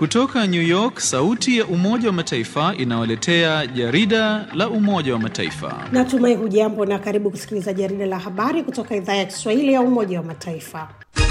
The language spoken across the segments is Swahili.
Kutoka New York, sauti ya Umoja wa Mataifa inawaletea jarida la Umoja wa Mataifa. Natumai hujambo na karibu kusikiliza jarida la habari kutoka idhaa ya Kiswahili ya Umoja wa Mataifa.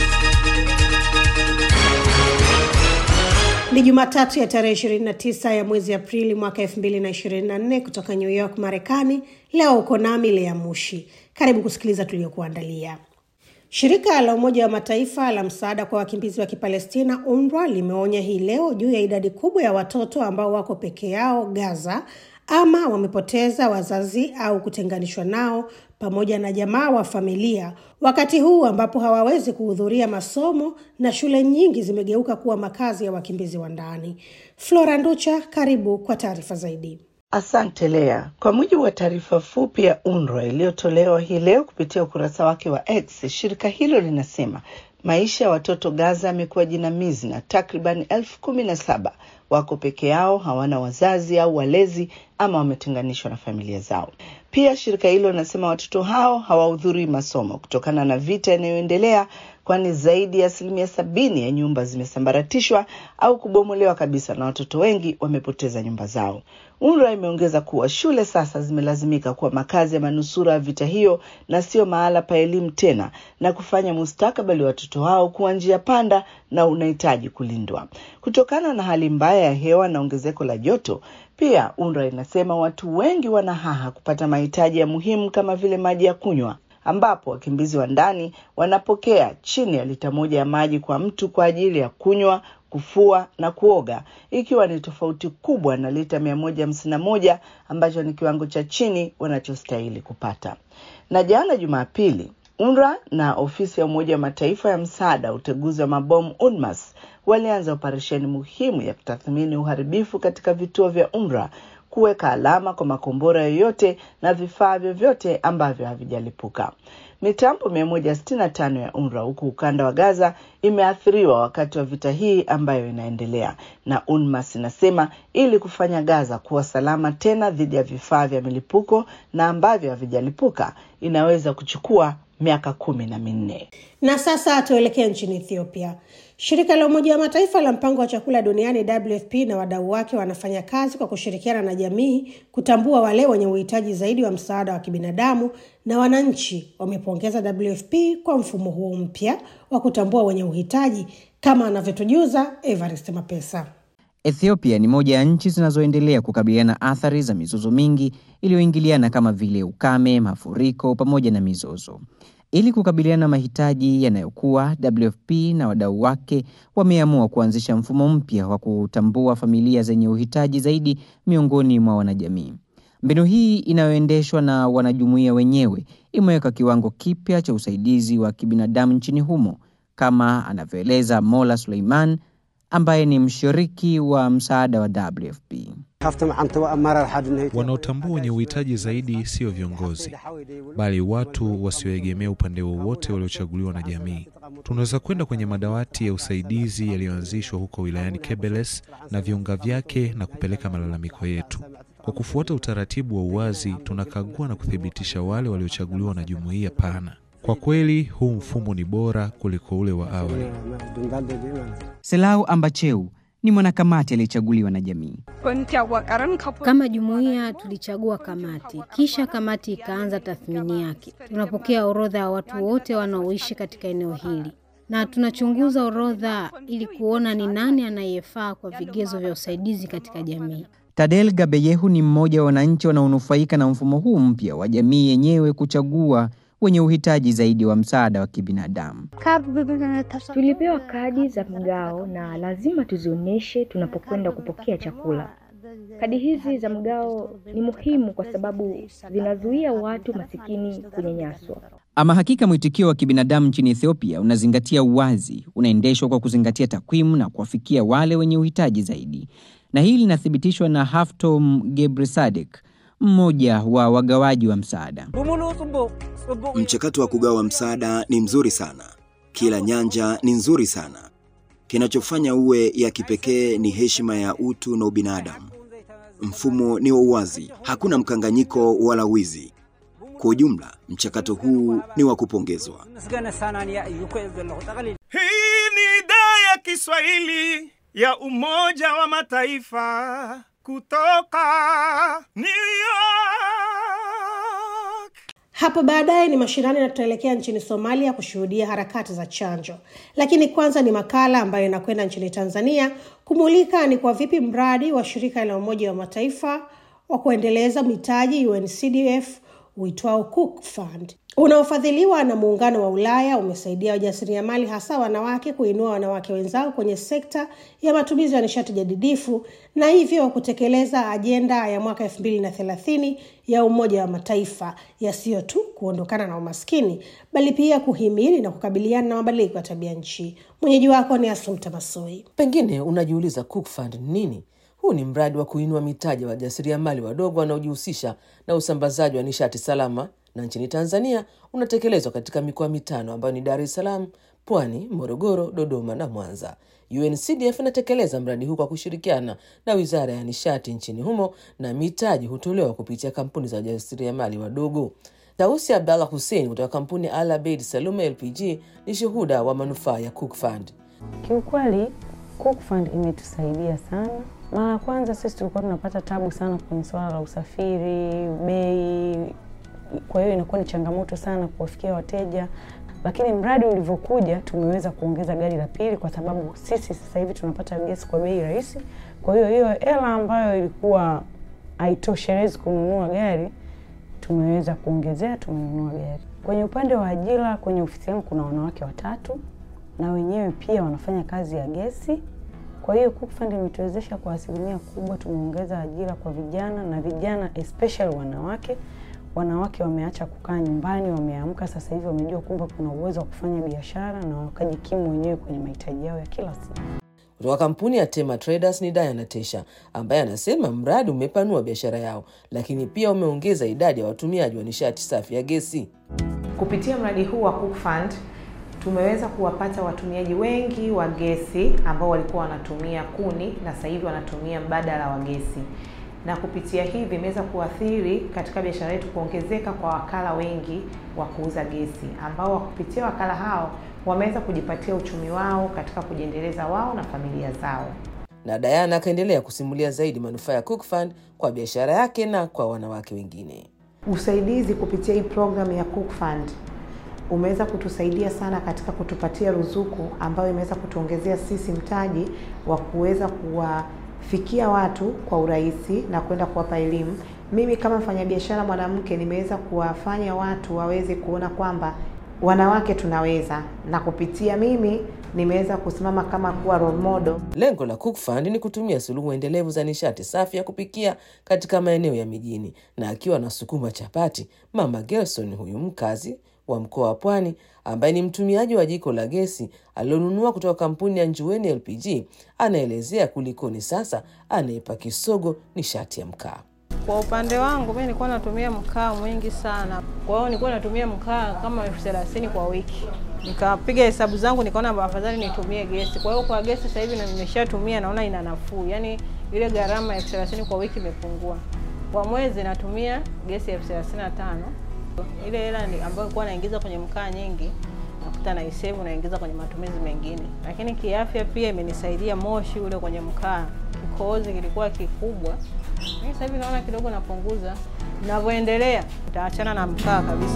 Ni Jumatatu ya tarehe 29 ya mwezi Aprili mwaka 2024 kutoka New York, Marekani. Leo uko nami Lea Mushi. Karibu kusikiliza tuliokuandalia. Shirika la Umoja wa Mataifa la msaada kwa wakimbizi wa Kipalestina UNRWA limeonya hii leo juu ya idadi kubwa ya watoto ambao wako peke yao Gaza ama wamepoteza wazazi au kutenganishwa nao pamoja na jamaa wa familia, wakati huu ambapo hawawezi kuhudhuria masomo na shule nyingi zimegeuka kuwa makazi ya wakimbizi wa ndani. Flora Nducha, karibu kwa taarifa zaidi. Asante Lea. Kwa mujibu wa taarifa fupi ya UNRWA iliyotolewa hii leo kupitia ukurasa wake wa X, shirika hilo linasema maisha ya watoto Gaza yamekuwa jinamizi na takriban elfu kumi na saba wako peke yao, hawana wazazi au walezi ama wametenganishwa na familia zao. Pia shirika hilo linasema watoto hao hawahudhurii masomo kutokana na vita inayoendelea, kwani zaidi ya asilimia sabini ya nyumba zimesambaratishwa au kubomolewa kabisa na watoto wengi wamepoteza nyumba zao. UNRWA imeongeza kuwa shule sasa zimelazimika kuwa makazi ya manusura ya vita hiyo na sio mahala pa elimu tena, na kufanya mustakabali wa watoto hao kuwa njia panda na unahitaji kulindwa kutokana na hali mbaya ya hewa na ongezeko la joto. Pia UNRWA inasema watu wengi wana haha kupata mahitaji ya muhimu kama vile maji ya kunywa ambapo wakimbizi wa ndani wanapokea chini ya lita moja ya maji kwa mtu kwa ajili ya kunywa, kufua na kuoga, ikiwa ni tofauti kubwa na lita mia moja hamsini na moja ambacho ni kiwango cha chini wanachostahili kupata. Na jana Jumapili, UNRWA na ofisi ya Umoja wa Mataifa ya msaada wa uteguzi wa mabomu UNMAS walianza operesheni muhimu ya kutathmini uharibifu katika vituo vya UNRWA kuweka alama kwa makombora yoyote na vifaa vyovyote ambavyo havijalipuka. Mitambo 165 ya UNRWA huku ukanda wa Gaza imeathiriwa wakati wa vita hii ambayo inaendelea, na UNMAS inasema ili kufanya Gaza kuwa salama tena dhidi ya vifaa vya milipuko na ambavyo havijalipuka inaweza kuchukua miaka kumi na minne. Na sasa tuelekee nchini Ethiopia. Shirika la Umoja wa Mataifa la mpango wa chakula duniani WFP na wadau wake wanafanya kazi kwa kushirikiana na jamii kutambua wale wenye uhitaji zaidi wa msaada wa kibinadamu, na wananchi wamepongeza WFP kwa mfumo huo mpya wa kutambua wenye uhitaji, kama anavyotujuza Evarist Mapesa. Ethiopia ni moja ya nchi zinazoendelea kukabiliana na athari za mizozo mingi iliyoingiliana kama vile ukame, mafuriko pamoja na mizozo. Ili kukabiliana na mahitaji yanayokuwa, WFP na wadau wake wameamua kuanzisha mfumo mpya wa kutambua familia zenye uhitaji zaidi miongoni mwa wanajamii. Mbinu hii inayoendeshwa na wanajumuiya wenyewe imeweka kiwango kipya cha usaidizi wa kibinadamu nchini humo, kama anavyoeleza Mola Suleiman ambaye ni mshiriki wa msaada wa WFP. Wanaotambua wenye uhitaji zaidi sio viongozi, bali watu wasioegemea upande wowote waliochaguliwa na jamii. Tunaweza kwenda kwenye madawati ya usaidizi yaliyoanzishwa huko wilayani Kebeles na viunga vyake na kupeleka malalamiko yetu. Kwa kufuata utaratibu wa uwazi, tunakagua na kuthibitisha wale waliochaguliwa na jumuiya pana. Kwa kweli huu mfumo ni bora kuliko ule wa awali. Selau Ambacheu ni mwanakamati aliyechaguliwa na jamii. Kama jumuiya tulichagua kamati, kisha kamati ikaanza tathmini yake. Tunapokea orodha ya watu wote wanaoishi katika eneo hili na tunachunguza orodha ili kuona ni nani anayefaa kwa vigezo vya usaidizi katika jamii. Tadel Gabeyehu ni mmoja wa wananchi wanaonufaika na mfumo huu mpya wa jamii yenyewe kuchagua wenye uhitaji zaidi wa msaada wa kibinadamu. Tulipewa kadi za mgao na lazima tuzionyeshe tunapokwenda kupokea chakula. Kadi hizi za mgao ni muhimu kwa sababu zinazuia watu masikini kunyanyaswa. Ama hakika mwitikio wa kibinadamu nchini Ethiopia unazingatia uwazi, unaendeshwa kwa kuzingatia takwimu na kuwafikia wale wenye uhitaji zaidi, na hili linathibitishwa na Haftom Gebresadek, mmoja wa wagawaji wa msaada. Mchakato wa kugawa msaada ni mzuri sana, kila nyanja ni nzuri sana. Kinachofanya uwe ya kipekee ni heshima ya utu na ubinadamu. Mfumo ni wa uwazi, hakuna mkanganyiko wala wizi. Kwa ujumla, mchakato huu ni wa kupongezwa. Hii ni idhaa ya Kiswahili ya Umoja wa Mataifa kutoka New York. Hapo baadaye ni mashinani na tutaelekea nchini Somalia kushuhudia harakati za chanjo, lakini kwanza ni makala ambayo inakwenda nchini Tanzania kumulika ni kwa vipi mradi wa shirika la Umoja wa Mataifa wa kuendeleza mitaji UNCDF uitwao Cook Fund unaofadhiliwa na muungano wa Ulaya umesaidia wajasiriamali hasa wanawake kuinua wanawake wenzao kwenye sekta ya matumizi ya nishati jadidifu na hivyo kutekeleza ajenda ya mwaka elfu mbili na thelathini ya Umoja wa Mataifa yasiyo tu kuondokana na umaskini bali pia kuhimili na kukabiliana na mabadiliko ya tabia nchi. Mwenyeji wako ni Asumta Masoi. Pengine unajiuliza Cook Fund ni nini? Huu ni mradi wa kuinua mitaji ya wajasiriamali wadogo wanaojihusisha na usambazaji wa nishati salama na nchini Tanzania unatekelezwa katika mikoa mitano ambayo ni Dar es Salaam, Pwani, Morogoro, Dodoma na Mwanza. UNCDF inatekeleza mradi huu kwa kushirikiana na Wizara ya Nishati nchini humo na mitaji hutolewa kupitia kampuni za wajasiriamali wadogo. Tausi Abdallah Hussein kutoka kampuni Al Abeid Salume LPG ni shuhuda wa manufaa ya Cook Fund. Kiukweli Cook Fund imetusaidia sana. Mara ya kwanza sisi tulikuwa tunapata tabu sana kwenye swala la usafiri, bei, kwa hiyo inakuwa ni changamoto sana kuwafikia wateja, lakini mradi ulivyokuja tumeweza kuongeza gari la pili, kwa sababu sisi sasa hivi tunapata gesi kwa bei rahisi. Kwa hiyo hiyo hela ambayo ilikuwa haitoshelezi kununua gari tumeweza kuongezea, tumenunua gari. Kwenye upande wa ajira, kwenye ofisi yangu kuna wanawake watatu na wenyewe pia wanafanya kazi ya gesi. Kwa hiyo Cook Fund imetuwezesha kwa asilimia kubwa, tumeongeza ajira kwa vijana na vijana especially wanawake. Wanawake wameacha kukaa nyumbani, wameamka sasa hivi, wamejua kwamba kuna uwezo wa kufanya biashara na wakajikimu wenyewe kwenye mahitaji yao ya kila siku. Kutoka kampuni ya Tema Traders ni Diana Tesha ambaye anasema mradi umepanua biashara yao, lakini pia umeongeza idadi ya watumiaji wa nishati safi ya gesi. Kupitia mradi huu wa Cook Fund tumeweza kuwapata watumiaji wengi wa gesi ambao walikuwa wanatumia kuni na sasa hivi wanatumia mbadala wa gesi, na kupitia hivi imeweza kuathiri katika biashara yetu kuongezeka kwa wakala wengi wa kuuza gesi ambao kupitia wakala hao wameweza kujipatia uchumi wao katika kujiendeleza wao na familia zao. Na Diana akaendelea kusimulia zaidi manufaa ya Cook Fund kwa biashara yake na kwa wanawake wengine. Usaidizi kupitia hii programu ya Cook Fund umeweza kutusaidia sana katika kutupatia ruzuku ambayo imeweza kutuongezea sisi mtaji wa kuweza kuwafikia watu kwa urahisi na kwenda kuwapa elimu. Mimi kama mfanyabiashara mwanamke nimeweza kuwafanya watu waweze kuona kwamba wanawake tunaweza, na kupitia mimi nimeweza kusimama kama kuwa role model. Lengo la Cook Fund ni kutumia suluhu endelevu za nishati safi ya kupikia katika maeneo ya mijini, na akiwa anasukuma chapati, Mama Gerson huyu mkazi wa mkoa wa Pwani ambaye ni mtumiaji wa jiko la gesi alilonunua kutoka kampuni ya Njueni LPG anaelezea kulikoni sasa anaipa kisogo nishati ya mkaa. Kwa upande wangu mimi nilikuwa natumia mkaa mwingi sana, kwa hiyo nilikuwa natumia mkaa kama elfu thelathini kwa wiki. Nikapiga hesabu zangu nikaona afadhali nitumie gesi. Kwa hiyo kwa gesi sasa hivi nimeshatumia, naona ina nafuu, yaani ile gharama elfu thelathini kwa wiki imepungua. Kwa mwezi natumia gesi elfu thelathini na tano ile hela ambayo nilikuwa naingiza kwenye mkaa nyingi nakuta naisevu naingiza kwenye matumizi mengine, lakini kiafya pia imenisaidia. Moshi ule kwenye mkaa, kikohozi kilikuwa kikubwa, mimi sasa hivi naona kidogo napunguza. Ninavyoendelea nitaachana na mkaa kabisa.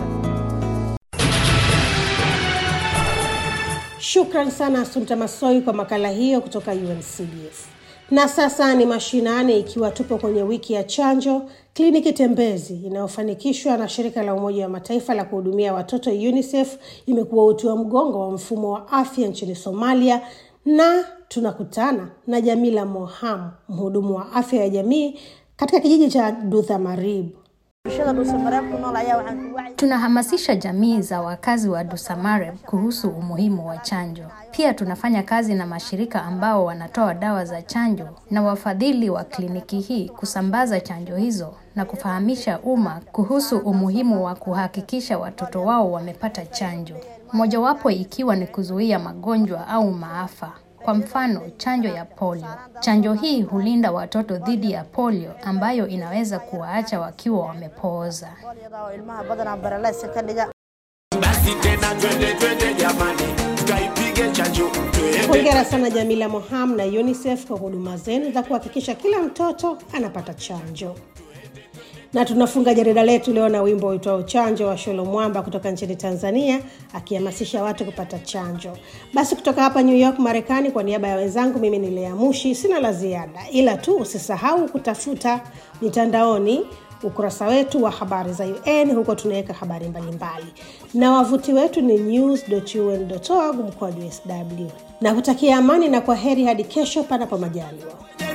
Shukran sana Asumta Masoi kwa makala hiyo kutoka UNCDF. Na sasa ni mashinani, ikiwa tupo kwenye wiki ya chanjo. Kliniki tembezi inayofanikishwa na shirika la Umoja wa Mataifa la kuhudumia watoto UNICEF imekuwa uti wa mgongo wa mfumo wa afya nchini Somalia, na tunakutana na Jamila Moham, mhudumu wa afya ya jamii katika kijiji cha Duthamarib. Tunahamasisha jamii za wakazi wa Dusamareb kuhusu umuhimu wa chanjo. Pia tunafanya kazi na mashirika ambao wanatoa dawa za chanjo na wafadhili wa kliniki hii kusambaza chanjo hizo na kufahamisha umma kuhusu umuhimu wa kuhakikisha watoto wao wamepata chanjo, mojawapo ikiwa ni kuzuia magonjwa au maafa. Kwa mfano, chanjo ya polio. Chanjo hii hulinda watoto dhidi ya polio ambayo inaweza kuwaacha wakiwa wamepooza. Basi tena twende twende jamani, tukaipige tupate chanjo twende. Hongera sana Jamila Moham na UNICEF kwa huduma zenu za kuhakikisha kila mtoto anapata chanjo. Na tunafunga jarida letu leo na wimbo uitwao chanjo wa Sholo Mwamba kutoka nchini Tanzania akihamasisha watu kupata chanjo. Basi kutoka hapa New York Marekani, kwa niaba ya wenzangu, mimi ni Lea Mushi, sina la ziada, ila tu usisahau kutafuta mitandaoni ukurasa wetu wa habari za UN, huko tunaweka habari mbalimbali, na wavuti wetu ni news.un.org mkoa sw, na kutakia amani na kwa heri hadi kesho, panapo majaliwa.